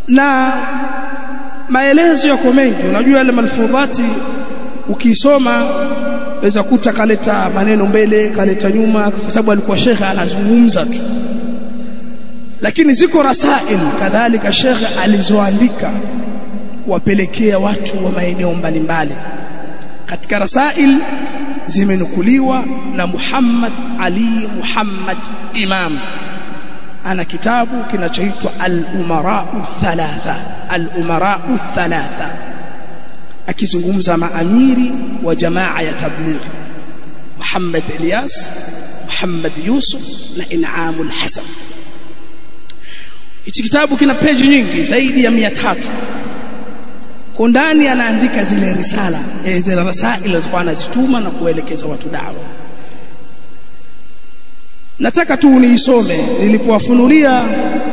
na maelezo yako mengi unajua yale malfudhati ukisoma weza kuta kaleta maneno mbele kaleta nyuma kwa sababu alikuwa shekhe anazungumza tu lakini ziko rasail kadhalika shekhe alizoandika kuwapelekea watu wa maeneo mbalimbali katika rasail zimenukuliwa na Muhammad Ali Muhammad Imam ana kitabu kinachoitwa Al-Umara Thalatha Al-Umara Thalatha akizungumza maamiri wa jamaa ya tabligh Muhammad Ilyas Muhammad Yusuf na In'amul Hasan hichi kitabu kina peji nyingi zaidi ya 300 kwa ndani anaandika zile risala zile rasail alizokuwa anazituma na kuelekeza watu dawa nataka tu niisome nilipowafunulia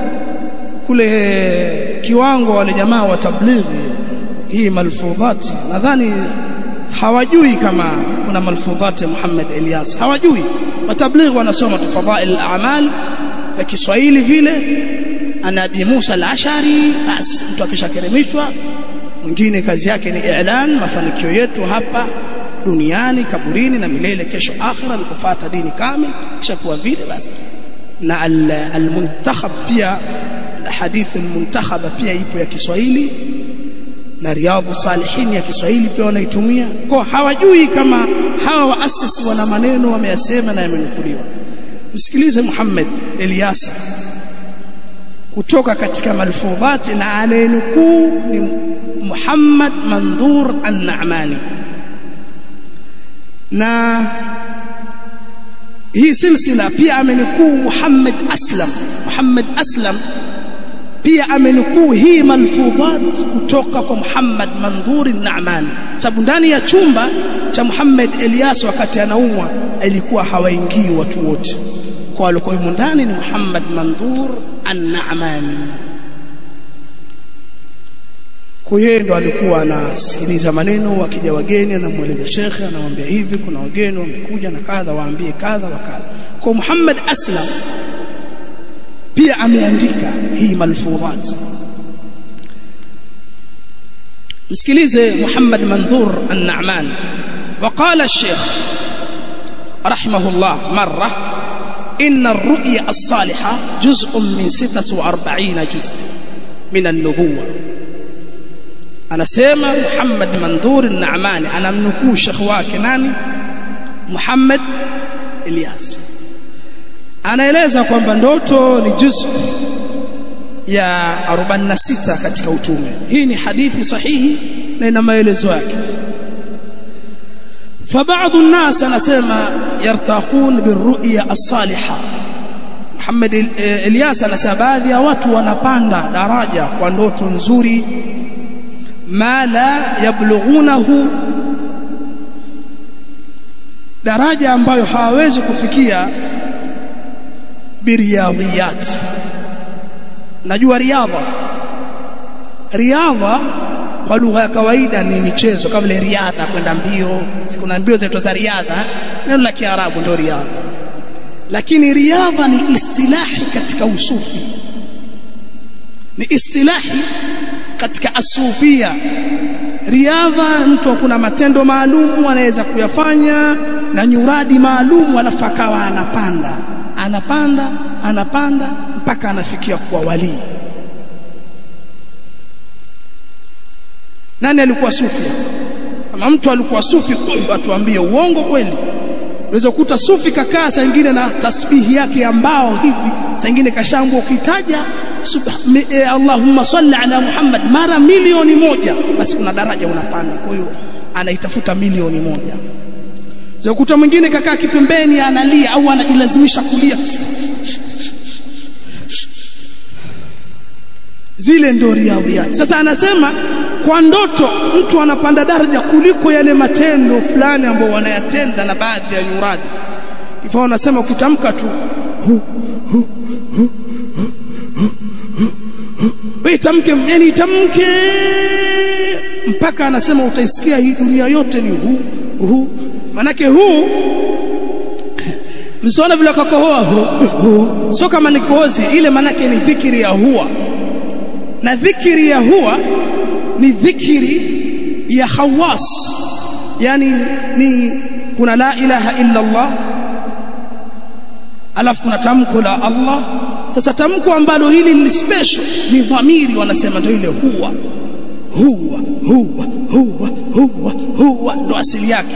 kule kiwango wale jamaa wa tablighi hii malfudhati nadhani hawajui kama kuna malfudhati Muhammad Elias hawajui matablighi wanasoma tu fadhail al-a'mal kwa Kiswahili vile ana Abi Musa al-Ashari basi mtu akishakerimishwa mwingine kazi yake ni i'lan mafanikio yetu hapa duniani kaburini na milele kesho akhira ni kufuata dini kamili kisha kuwa vile basi na al-muntakhab pia hadith al-muntakhab pia ipo ya Kiswahili na riadhu salihin ya Kiswahili pia wanaitumia kwa hawajui kama hawa waasisi wana maneno wameyasema na yamenukuliwa msikilize Muhammad Eliasa kutoka katika malfudhati na anayenukuu ni Muhammad Mandhur An-Na'mani na hii silsila pia amenukuu Muhammad Aslam Muhammad Aslam pia amenukuu hii malfudhat kutoka kwa Muhammad Mandhur An-Na'mani sababu ndani ya chumba cha Muhammad Elias wakati anaumwa ilikuwa hawaingii watu wote kwa walikuwa humo ndani ni Muhammad Mandhur An-Na'mani kwa yeye ndo alikuwa anasikiliza maneno wakija wageni anamweleza shekhe anamwambia hivi kuna wageni wamekuja na kadha waambie kadha wa kadha kwa Muhammad Aslam pia ameandika hii malfudhat msikilize Muhammad Mandhur An-Na'man وقال الشيخ رحمه الله مرة إن الرؤيا الصالحة جزء من ستة وأربعين جزء من النبوة anasema Muhammad Mandhur An-Naamani anamnukuu shekhi wake nani Muhammad Ilyas anaeleza kwamba ndoto ni juzu ya 46 katika utume hii ni hadithi sahihi na ina maelezo yake فبعض الناس anasema yartaqun birru'ya as-salihah Muhammad Ilyas anasema baadhi ya watu wanapanda daraja kwa ndoto nzuri ma la yablughunahu daraja ambayo hawawezi kufikia biriyadhiyat najua riadha riadha kwa lugha ya kawaida ni michezo kama vile riadha kwenda mbio kuna mbio zetu za riadha neno la kiarabu ndio riadha lakini riadha ni istilahi katika usufi ni istilahi katika asufia riadha mtu kuna matendo maalum anaweza kuyafanya na nyuradi maalum alafu akawa anapanda anapanda anapanda mpaka anafikia kuwa walii nani alikuwa sufi kama mtu alikuwa sufi atuambie uongo kweli unaweza kukuta sufi kakaa saa nyingine na tasbihi yake ambao hivi saa nyingine kashambwa ukitaja eh, Allahumma salli ala Muhammad mara milioni moja basi kuna daraja unapanda kwa hiyo anaitafuta milioni moja unaweza kukuta mwingine kakaa kipembeni analia au anajilazimisha kulia zile ndio riadhiyat sasa anasema kwa ndoto mtu anapanda daraja kuliko yale matendo fulani ambayo wanayatenda na baadhi ya nyuradi hivyo anasema ukitamka tu hu, hu, hu, wewe tamke yani tamke mpaka anasema utaisikia hii dunia yote ni hu hu manake huu msiona vile kakohoa hu, hu. sio kama ni kohozi ile manake ni dhikiri ya huwa na dhikri ya huwa ni dhikri ya khawas yani ni kuna la ilaha illa Allah alafu kuna tamko la Allah sasa tamko ambalo hili ni special ni dhamiri wanasema ndio ile huwa huwa huwa huwa huwa huwa ndo asili yake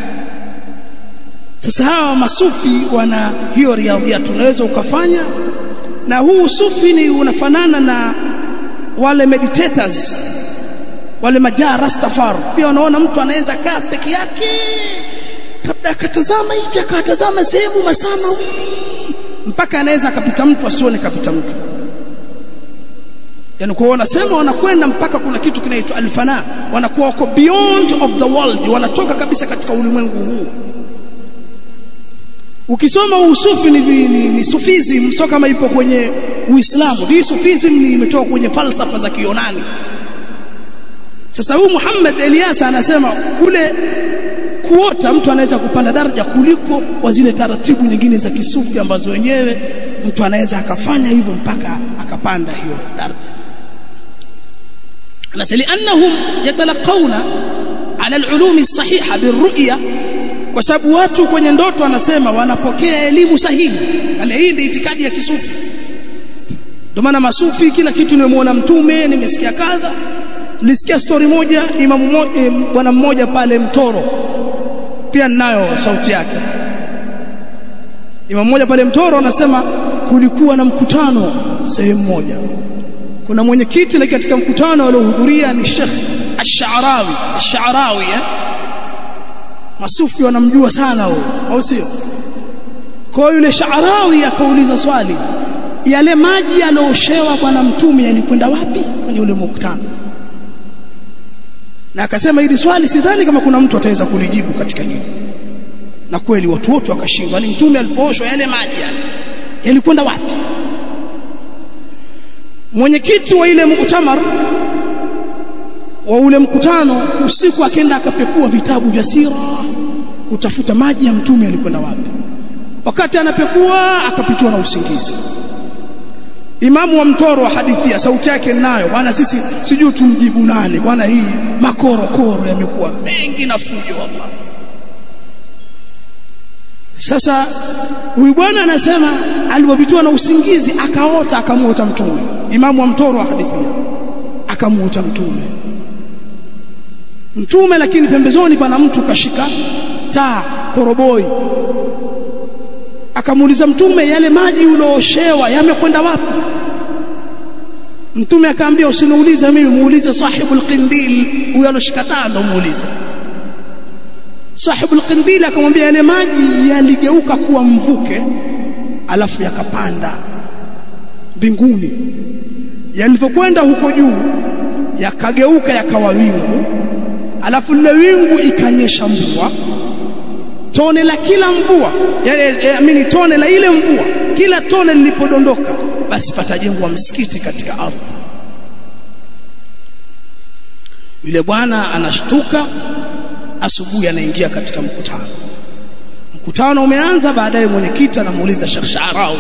sasa hawa masufi wana hiyo riadhia tunaweza ukafanya na huu sufi ni unafanana na wale meditators wale majaa rastafar pia unaona mtu anaweza kaa peke yake labda akatazama hivi akatazama sehemu masaa mawili mpaka anaweza akapita mtu asione kapita mtu yani kwa wanasema wanakwenda mpaka kuna kitu kinaitwa alfana wanakuwa wako beyond of the world wanatoka kabisa katika ulimwengu huu ukisoma usufi ni, ni, ni sufism sio kama ipo kwenye uislamu hii sufism ni imetoka kwenye falsafa za kiyunani sasa huyu Muhammad Eliasa anasema kule kuota mtu anaweza kupanda daraja kuliko wa zile taratibu nyingine za kisufi ambazo wenyewe mtu anaweza akafanya hivyo mpaka akapanda hiyo daraja anasema annahum yatalaqawna ala al-ulum as-sahiha birru'ya kwa sababu watu kwenye ndoto anasema wanapokea elimu sahihi ale hii ndio itikadi ya kisufi ndio maana masufi kila kitu nimemwona mtume nimesikia kadha nilisikia story moja imamu mmoja bwana mmoja pale mtoro pia ninayo sauti yake imamu mmoja pale mtoro anasema kulikuwa na mkutano sehemu moja kuna mwenyekiti na katika mkutano aliohudhuria ni Sheikh Ash-Sha'rawi Ash-Sha'rawi eh? masufi wanamjua sana huyo au sio kwa yule Sha'rawi akauliza swali yale maji yalioshewa bwana mtume yalikwenda wapi kwenye ule mkutano na akasema hili swali sidhani kama kuna mtu ataweza kulijibu katika hili na kweli watu wote wakashindwa ni mtume alipooshwa yale maji yale yalikwenda wapi mwenyekiti wa ile muktamar wa ule mkutano usiku akaenda akapekua vitabu vya sira kutafuta maji ya mtume yalikwenda wapi wakati anapekua akapitiwa na usingizi imamu wa mtoro wa hadithi sauti yake ninayo bwana sisi sijui tumjibu nani bwana hii makorokoro yamekuwa mengi na fujo wallah sasa huyu bwana anasema alipopitiwa na usingizi akaota akamuota mtume imamu wa mtoro wa hadithi akamuota mtume mtume lakini pembezoni pana mtu kashika taa koroboi akamuuliza mtume yale maji ulooshewa yamekwenda wapi mtume akaambia usiniulize mimi muulize sahibul qindil huyo aloshika taa ndo muulize sahibul qindil akamwambia yale maji yaligeuka kuwa mvuke alafu yakapanda mbinguni yalivyokwenda huko juu yakageuka yakawa wingu alafu lile wingu ikanyesha mvua tone la kila mvua yani amini tone la ile mvua kila tone lilipodondoka basi patajengwa msikiti katika ardhi yule bwana anashtuka asubuhi anaingia katika mkutano mkutano umeanza baadaye mwenyekiti anamuuliza Sheikh Sharawi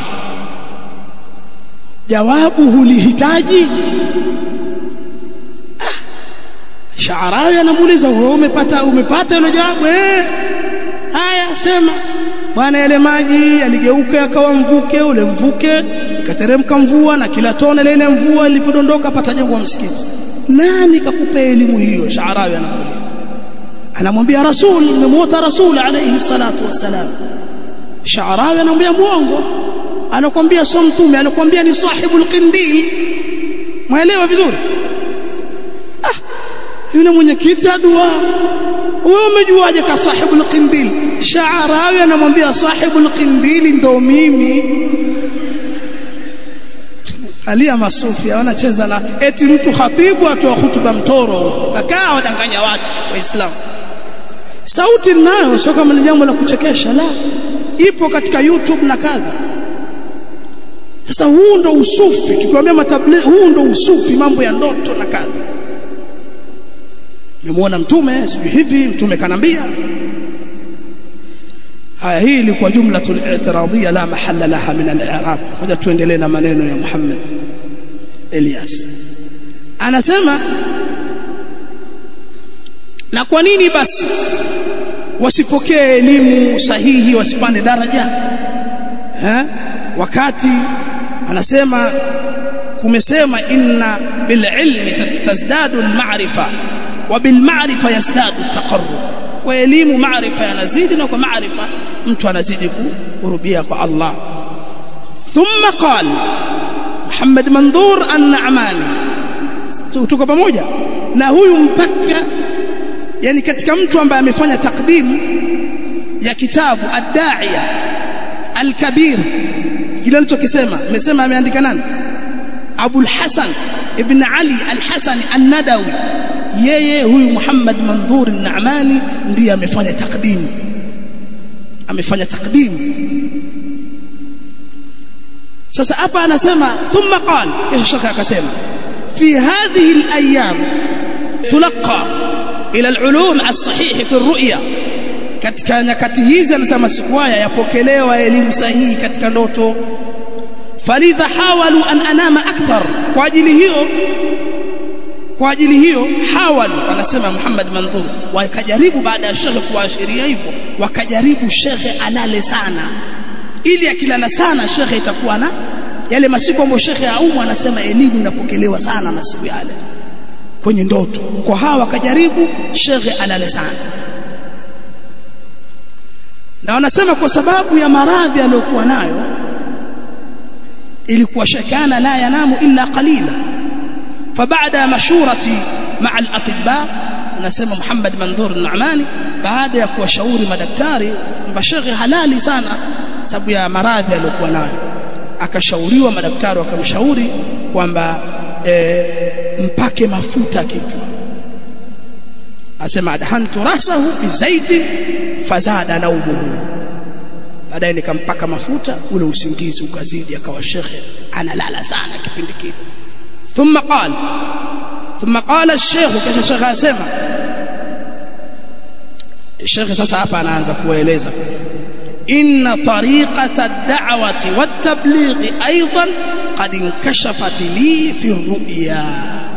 jawabu hulihitaji ah, Sharawi anamuuliza wewe umepata umepata hilo jawabu eh haya sema bwana yale maji yaligeuka yakawa mvuke ule mvuke ikateremka mvua na kila tone la ile mvua lilipodondoka patajengwa msikiti nani kakupa elimu hiyo Sharawi anamuuliza anamwambia rasul nimemuota rasul alayhi salatu wassalam Sharawi anamwambia muongo anakwambia sio mtume anakwambia ni sahibul qindil mwelewa vizuri ah yule mwenyekiti adua wewe umejuaje ka sahibul qindil Sharawi anamwambia sahibul qindil ndo mimi alia masufi wanacheza na eti mtu khatibu atoa hutuba mtoro kakaa wadanganya watu waislamu sauti nayo sio kama ni jambo la kuchekesha la ipo katika YouTube na kadha sasa huu ndo usufi tukiwaambia matablighi huu ndo usufi mambo ya ndoto na kadha nimemuona mtume sijui hivi mtume kanambia haya hii ilikuwa jumlatul i'tiradhiyya la mahalla laha min al-i'rab hoja tuendelee na maneno ya Muhammad Elias anasema na kwa nini basi wasipokee elimu sahihi wasipande daraja eh? wakati anasema kumesema inna bililmi tazdadu alma'rifa wa bilma'rifa yazdadu taqarrub kwa elimu maarifa yanazidi na kwa maarifa mtu anazidi kurubia kwa Allah thumma qala Muhammad Mandhur an-Na'mani tuko pamoja na huyu mpaka yani katika mtu ambaye amefanya takdimu ya kitabu ad-da'iya al-kabir kile alichokisema amesema ameandika nani Abu al-Hasan ibn Ali al-Hasan an-Nadawi yeye huyu Muhammad Mandhur an-Na'mani ndiye amefanya takdimu amefanya takdimu sasa hapa anasema thumma qala kisha shaka akasema fi hadhihi al-ayyam تلقى إلى العلوم الصحيح في الرؤيا katika nyakati hizi anasema siku haya yapokelewa elimu sahihi katika ndoto falidha hawalu an anama akthar kwa ajili hiyo kwa ajili hiyo hawalu anasema Muhammad Mandhur wakajaribu baada ya shekhe kuashiria hivyo wakajaribu shekhe alale sana ili akilala sana shekhe itakuwa na yale masiku ambayo shekhe aumu anasema elimu inapokelewa sana masiku yale kwenye ndoto kwa hawa wakajaribu shekhe alale sana na wanasema kwa sababu ya maradhi aliyokuwa nayo ilikuwa shekana la yanamu illa qalila فبعد مشورتي مع الاطباء anasema Muhammad Mandhur Nu'mani baada ya kuwashauri madaktari kwamba shekhe halali sana sababu ya maradhi aliyokuwa nayo akashauriwa madaktari wakamshauri kwamba e, mpake mafuta kichwa asema adhantu rasahu bizaiti fazada naumuhu baadaye nikampaka mafuta ule usingizi ukazidi akawa shekhe analala sana kipindi kile ثم قال ثم قال الشيخ كذا شيخ اسمع الشيخ sasa hapa anaanza kueleza inna tariqata ad-da'wati wat-tabligh aidan qad inkashafat li fi ar-ru'ya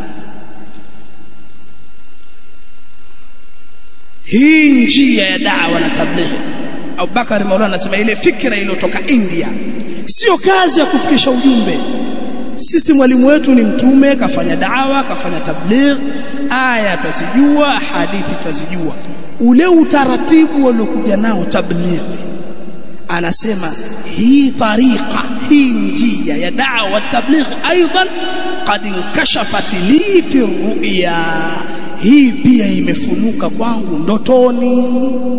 hii njia ya da'wa na tabligh Abu Bakar Maulana anasema ile fikra iliyotoka India sio kazi ya kufikisha ujumbe sisi mwalimu wetu ni mtume kafanya dawa kafanya tabligh aya twazijua hadithi twazijua ule utaratibu waliokuja nao tabligh anasema hii tariqa hii njia ya dawa tabligh aidan qad inkashafat li fi ru'ya hii pia imefunuka kwangu ndotoni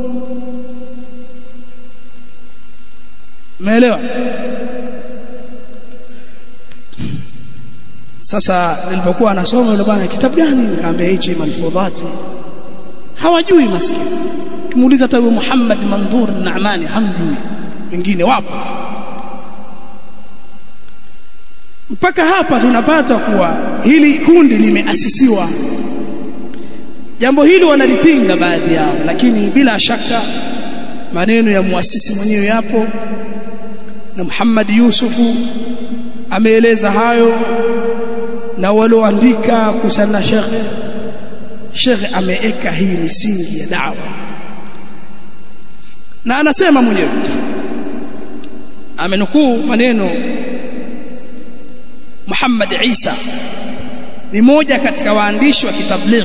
umeelewa sasa nilipokuwa nasoma yule bwana kitabu gani nikamwambia hichi malfudhati hawajui maskini kimuuliza hata huyo Muhammad Mandhur Naamani hamjui wengine wapo mpaka hapa tunapata kuwa hili kundi limeasisiwa jambo hili wanalipinga baadhi yao lakini bila shaka maneno ya muasisi mwenyewe yapo na Muhammad Yusufu ameeleza hayo na walioandika kuhusiana na shekhe shekhe ameeka hii misingi ya dawa na anasema mwenyewe amenukuu maneno Muhammad Isa ni moja katika waandishi wa kitabligh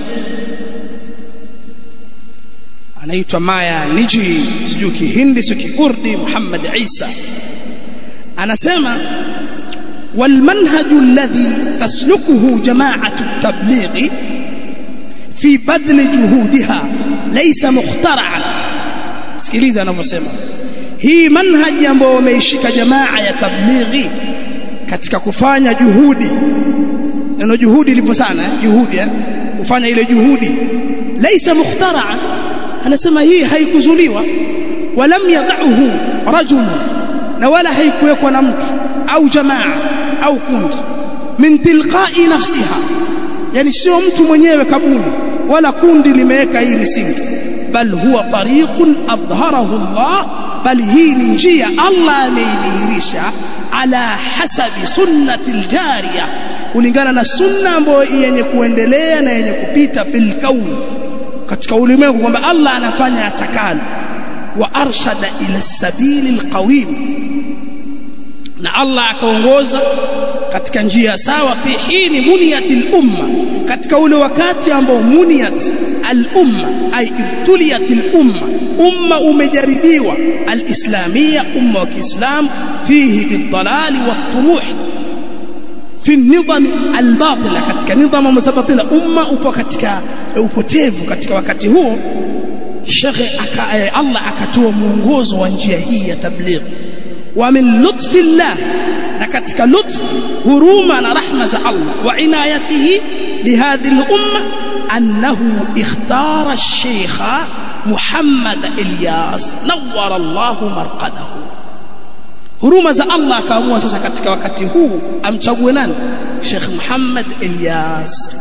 anaitwa Maya Niji sijui kihindi sio kikurdi Muhammad Isa anasema والمنهج الذي تسلكه جماعة التبليغ في بذل جهودها ليس مخترعا sikiliza anavyosema hii manhaji ambayo wameishika jamaa ya tablighi katika kufanya juhudi neno juhudi lipo sana juhudi eh? kufanya ile juhudi laisa mukhtara'an anasema hii haikuzuliwa walam yad'uhu rajul na wala haikuwekwa na mtu au jamaa au kundi min tilqa'i nafsiha yani sio mtu mwenyewe kabuni wala kundi limeweka hii misingi bal huwa tariqun adhharahu Allah bal hii ni njia Allah ameidhihirisha ala hasabi sunnati aljariya kulingana na sunna ambayo yenye kuendelea na yenye kupita fil kauni katika ulimwengu kwamba Allah anafanya atakalo wa arshada ila sabili alqawim na Allah akaongoza katika njia sawa fi hini muniyatil umma katika ule wakati ambao muniyat al umma ay ibtuliyatil umma umma umejaribiwa alislamia umma wa Kiislam fihi bidalali watumuh fi nidham albatila katika nidhamu mazabatila umma upo katika upotevu katika wakati huo shekhe aka, Allah akatoa mwongozo wa njia hii ya tabligh wa min lutfi llah na katika lutf huruma na rahma za Allah wa inayatihi lihadhihi al-umma annahu ikhtara ash-shaykh Muhammad Ilyas nawwara Allah marqadahu huruma za Allah akaamua sasa katika wakati huu amchague nani Sheikh Muhammad Ilyas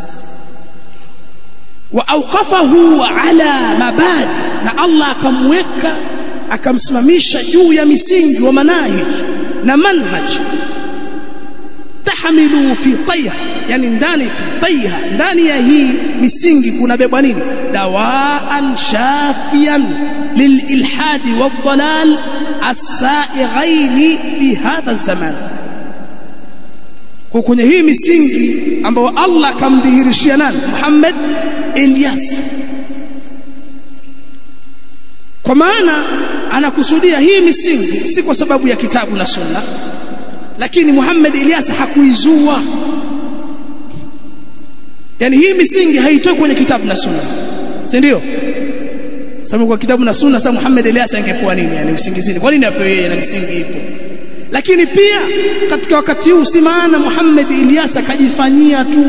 wa awqafahu ala mabadi na Allah akamweka akamsimamisha juu ya misingi wa manahij na manhaj tahmilu fi tayha yani ndani fi tayha ndani ya hii misingi kuna bebwa nini dawaan shafian lililhadi wadhalal as-saighain fi hadha zaman kwa kwenye hii misingi ambayo Allah akamdhihirishia nani Muhammad Ilyas kwa maana anakusudia hii misingi si kwa sababu ya kitabu na sunna lakini Muhammad Ilyas hakuizua yani hii misingi haitoi kwenye kitabu na sunna si ndio sababu kwa kitabu na sunna sasa Muhammad Ilyas angepewa nini yani usingizini kwa nini apewe yeye na misingi ipo lakini pia katika wakati huu si maana Muhammad Ilyas akajifanyia tu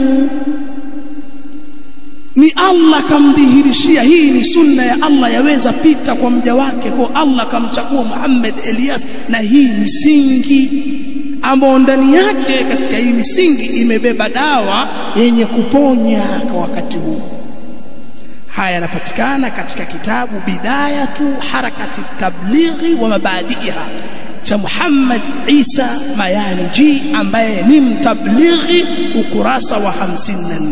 ni Allah kamdhihirishia hii ni sunna ya Allah yaweza pita kwa mja wake kwa Allah kamchagua Muhammad Elias na hii misingi ambayo ndani yake katika hii misingi imebeba dawa yenye kuponya kwa wakati huu haya yanapatikana katika kitabu bidayatu harakati tablighi wa mabadiiha cha Muhammad Isa Mayaniji ambaye ni mtablighi ukurasa wa 54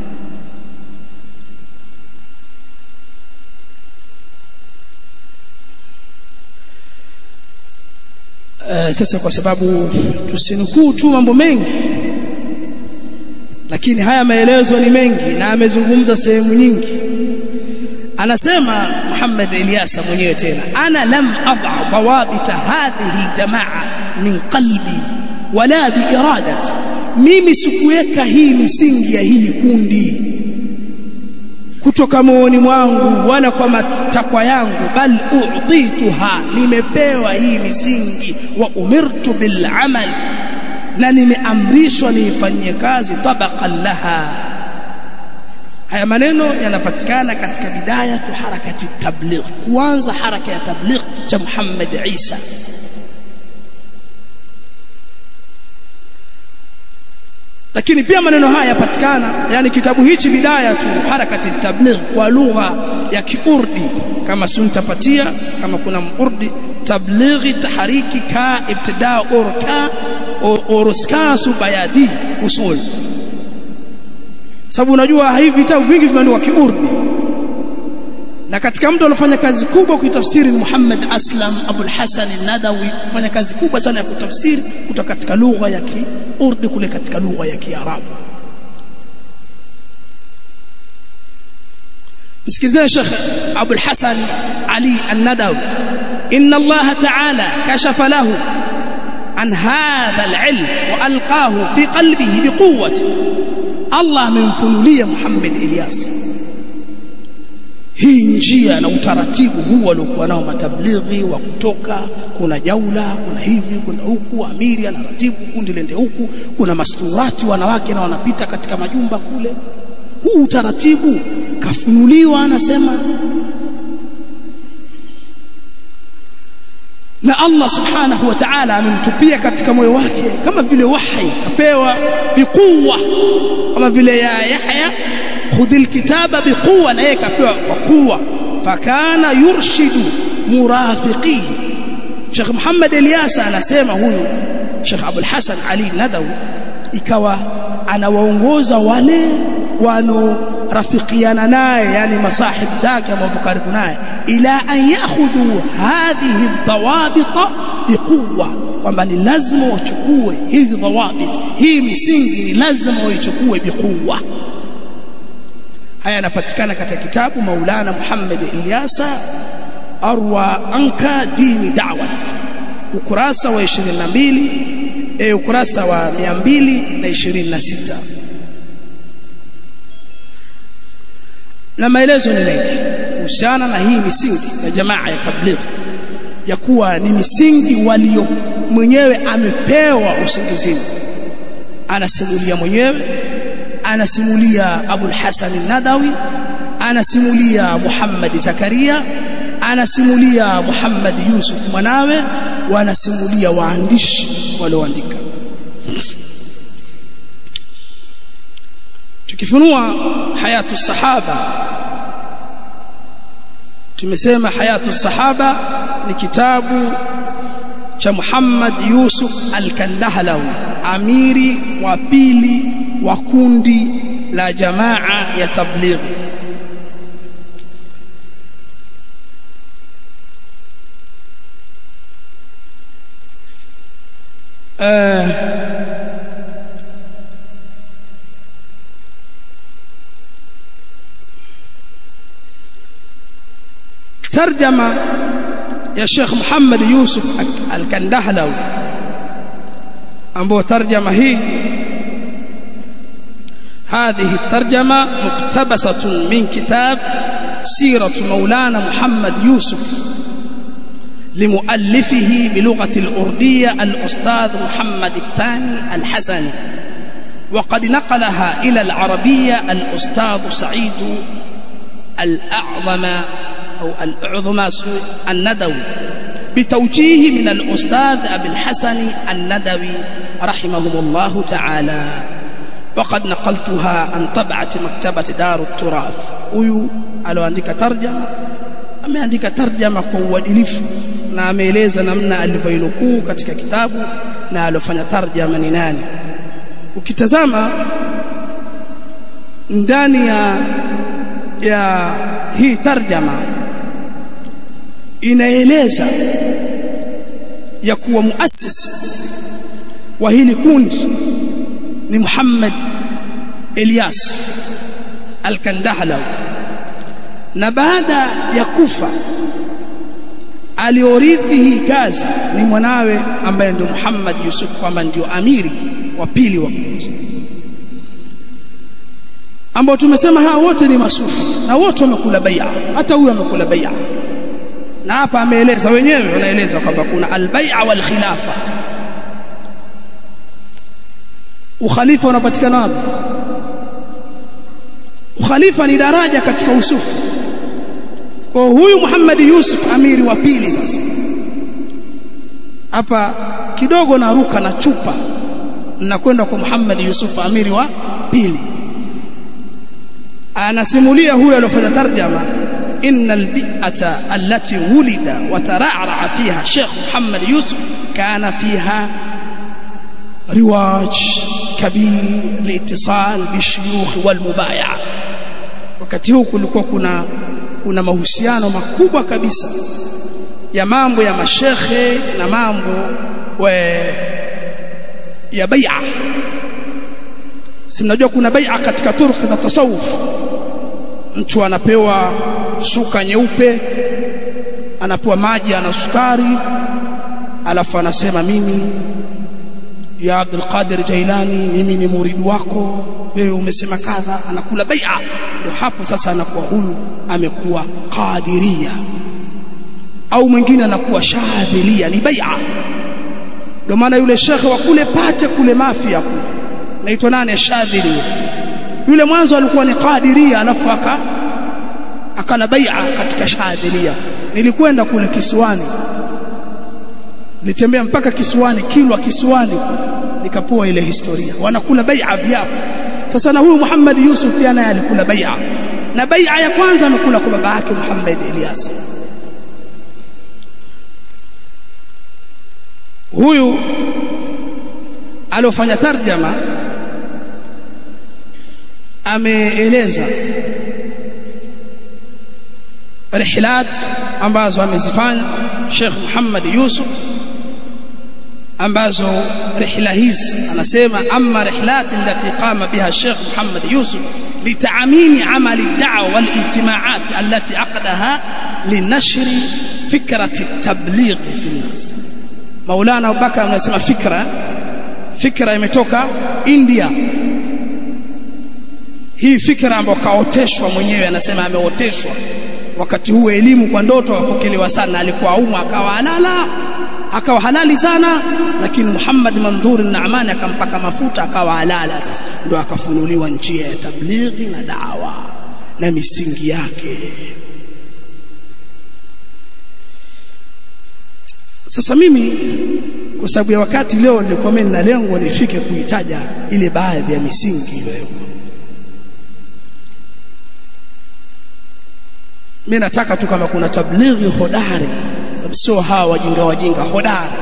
Uh, sasa kwa sababu tusinukuu tu mambo mengi lakini haya maelezo ni mengi na amezungumza sehemu nyingi anasema Muhammad Ilyasa mwenyewe tena ana lam adha dawabita hadhihi jamaa min qalbi wala biiradati mimi sikuweka hii misingi ya hili kundi kutoka moyoni mwangu wala kwa matakwa yangu bal u'tituha nimepewa hii misingi wa umirtu bil amal na nimeamrishwa niifanyie kazi tabaqan laha haya maneno yanapatikana katika bidaya tu harakati tabligh kuanza haraka ya tabligh cha Muhammad Isa lakini pia maneno haya yapatikana yani kitabu hichi bidaya tu harakati tabligh kwa lugha ya kiurdi kama suntapatia kama kuna urdi tablighi tahariki ka ibtida urka uruskasu bayadi usul sababu unajua hivi vitabu vingi vimeandikwa kiurdi na katika mtu alofanya kazi kubwa kuitafsiri Muhammad Aslam Abul Hasan Nadawi fanya kazi kubwa sana ya kutafsiri kutoka katika lugha ya Kiurdi kule katika lugha ya Kiarabu msikilizeni Sheikh Abul Hasan Ali An-Nadawi inna Allah ta'ala kashafa lahu an hadha al-ilm wa alqahu fi qalbihi biquwwati Allah amemfunulia Muhammad Ilyas hii njia na utaratibu huu waliokuwa nao matablighi wa kutoka kuna jaula kuna hivi kuna huku amiri anaratibu kundi lende huku kuna masturati wanawake na wanapita katika majumba kule huu utaratibu kafunuliwa anasema na Allah subhanahu wa ta'ala amemtupia katika moyo wake kama vile wahi kapewa bikuwa kama vile ya Yahya khudh alkitaba biquwa na yeye kapewa kwa kuwa fakana yurshidu murafiqi Sheikh Muhammad Ilyasa anasema huyu Sheikh Abdul Hasan Ali Nadawi ikawa anawaongoza wale wanorafikiana naye yani masahibu zake ambao karibu naye ila an yakhudhu hadhihi dhawabita biquwa kwamba ni lazima wachukue hizi dhawabit hii misingi ni lazima waichukue biquwa haya yanapatikana katika kitabu Maulana Muhammad Ilyasa arwa anka dini da'wat ukurasa wa 22 eh ukurasa wa 226 na maelezo ni mengi kuhusiana na hii misingi ya jamaa ya tabligh ya kuwa ni misingi walio mwenyewe amepewa usingizini anasimulia mwenyewe anasimulia Abul Hasan al-Nadawi anasimulia Muhammad Zakaria anasimulia Muhammad Yusuf mwanawe wanasimulia waandishi walioandika tukifunua hayatu sahaba tumesema hayatu sahaba ni kitabu cha Muhammad Yusuf al-Kandahlawi amiri wa pili wa kundi la jamaa ya tabligh uh, ترجمة يا شيخ محمد يوسف الكندهلوي ambao tarjama hii هذه الترجمة مقتبسة من كتاب سيرة مولانا محمد يوسف لمؤلفه بلغة الأردية الأستاذ محمد الثاني الحسني وقد نقلها إلى العربية الأستاذ سعيد الأعظم أو الأعظم الندوي بتوجيه من الأستاذ أبي الحسن الندوي رحمه الله تعالى وقد نقلتها عن طبعة مكتبة دار التراث huyu aloandika tarjama ameandika tarjama kwa uadilifu na ameeleza namna alivyoinukuu katika kitabu na alofanya tarjama ni nani ukitazama ndani ya ya hii tarjama inaeleza ya kuwa muasisi wa hili kundi ni Muhammad Elias Al-Kandahlawi na baada ya kufa aliorithi hii kazi ni mwanawe ambaye ndio Muhammad Yusuf kwamba ndio amiri wa pili wa kundi ambao tumesema hawa wote ni masufi na wote wamekula bai'a hata huyu amekula bai'a na hapa ameeleza wenyewe wanaeleza kwamba kuna al-bai'a wal khilafa ukhalifa unapatikana wapi ukhalifa ni daraja katika usufu kwa huyu Muhammad Yusuf amiri wa pili sasa hapa kidogo naruka na chupa nakwenda kwa Muhammad Yusuf amiri wa pili anasimulia huyo aliyofanya tarjama إن البيئة التي ولد وترعرع فيها الشيخ محمد يوسف كان فيها رواج كبير لاتصال بالشيوخ والمبايعة wakati huu kulikuwa kuna kuna mahusiano makubwa kabisa ya mambo ya mashekhe na mambo we, ya bai'a si mnajua kuna bai'a katika turuki za tasawuf mtu anapewa shuka nyeupe anapewa maji ana sukari alafu anasema mimi ya Abdul Qadir Jailani mimi ni muridu wako wewe umesema kadha anakula bai'a ndio hapo sasa anakuwa huyu amekuwa qadiria au mwingine anakuwa shadhilia ni bai'a ndio maana yule shekhe wa kule pate kule mafia kule naitwa nani shadhili yule mwanzo alikuwa ni qadiria alafu aka akala bai'a katika shadhilia nilikwenda kule kisiwani nilitembea mpaka kisiwani kilwa kisiwani nikapoa ile historia wanakula bai'a viapo sasa na huyu Muhammad Yusuf pia naye alikula bai'a na bai'a ya kwanza amekula kwa baba yake Muhammad Ilyas huyu aliofanya tarjama ameeleza rihlat ambazo amezifanya Sheikh Muhammad Yusuf ambazo rihla hizi anasema amma rihlat allati qama biha Sheikh Muhammad Yusuf لتعميم عمل الدعوة والاجتماعات التي عقدها لنشر فكرة التبليغ في الناس مولانا أبو بكر anasema fikra fikra imetoka India hii fikra ambayo kaoteshwa mwenyewe anasema ameoteshwa wakati huo elimu kwa ndoto apokelewa sana alikuwa aumwa akawa halala akawa halali sana lakini Muhammad Mandhur Naamani akampaka mafuta akawa halala sasa ndio akafunuliwa njia ya tablighi na dawa na misingi yake sasa mimi kwa sababu ya wakati leo nilikuwa mimi na lengo nifike kuitaja ile baadhi ya misingi iliyowekwa mimi nataka tu kama kuna tablighi hodari sababu sio hawa wajinga wajinga hodari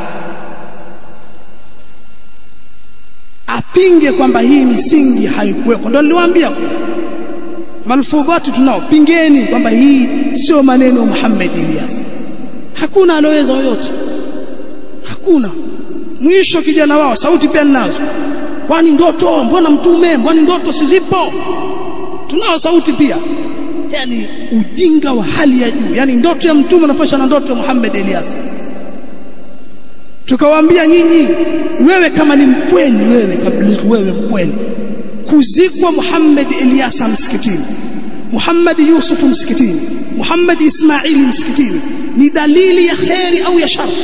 apinge kwamba hii misingi haikuwekwa ndio niliwaambia malfudhati tunao pingeni kwamba hii sio maneno Muhammad Ilyas hakuna aloweza yoyote hakuna mwisho kijana wao sauti pia ninazo kwani ndoto mbona mtume mbona ndoto sizipo tunao sauti pia yani ujinga wa hali ya juu yani ndoto ya mtume nafasha na ndoto ya Muhammad Elias tukawaambia nyinyi wewe kama ni mkweli wewe tablighi wewe mkweli kuzikwa Muhammad Elias msikitini Muhammad Yusuf msikitini Muhammad Ismaili msikitini ni dalili ya kheri au ya shari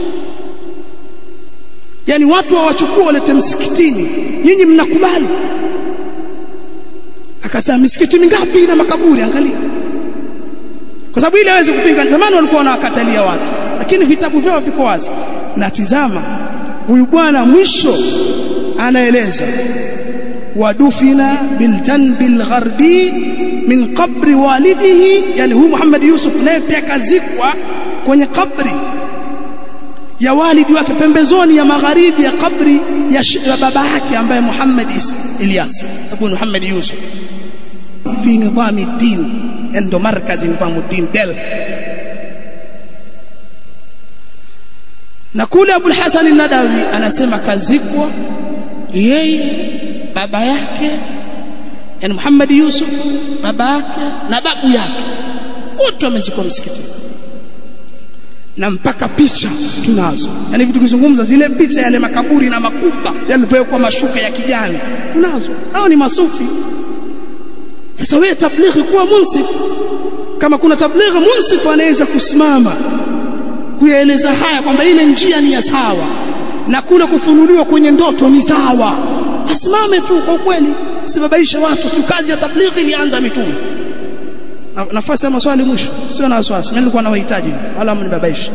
yani watu wawachukua walete msikitini nyinyi mnakubali akasema misikiti mingapi na makaburi angalia kwa sababu ile hawezi kupinga zamani walikuwa wanawakatalia watu lakini vitabu vyao viko wazi na tizama huyu bwana mwisho anaeleza wadufina biljanbi algharbi min qabri walidihi yani huyu Muhammad Yusuf naye pia kazikwa kwenye kabri ya walidi wake pembezoni ya magharibi ya kabri ya, ya baba yake ambaye Muhammad Ilyas sababu Muhammad Yusuf fi nidhami din endo markazi nidhamu din del na kule Abul Hasan al-Nadawi anasema kazikwa yeye baba yake yani Muhammad Yusuf baba yake na babu yake wote wamezikwa msikitini na mpaka picha tunazo yani vitu kizungumza zile picha yale makaburi na makuba yalipowekwa mashuka ya kijani tunazo hao ni masufi sasa wewe tablighi kuwa munsif kama kuna tablighi munsif anaweza kusimama kuyaeleza haya kwamba ile njia ni ya sawa na kule kufunuliwa kwenye ndoto ni sawa asimame tu kwa kweli usibabaishe watu tu kazi ya tablighi ilianza mitume na, nafasi ya maswali mwisho sio na wasiwasi mimi nilikuwa na wahitaji wala mnibabaishe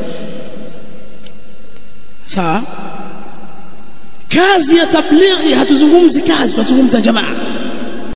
sawa kazi ya tablighi hatuzungumzi kazi tunazungumza jamaa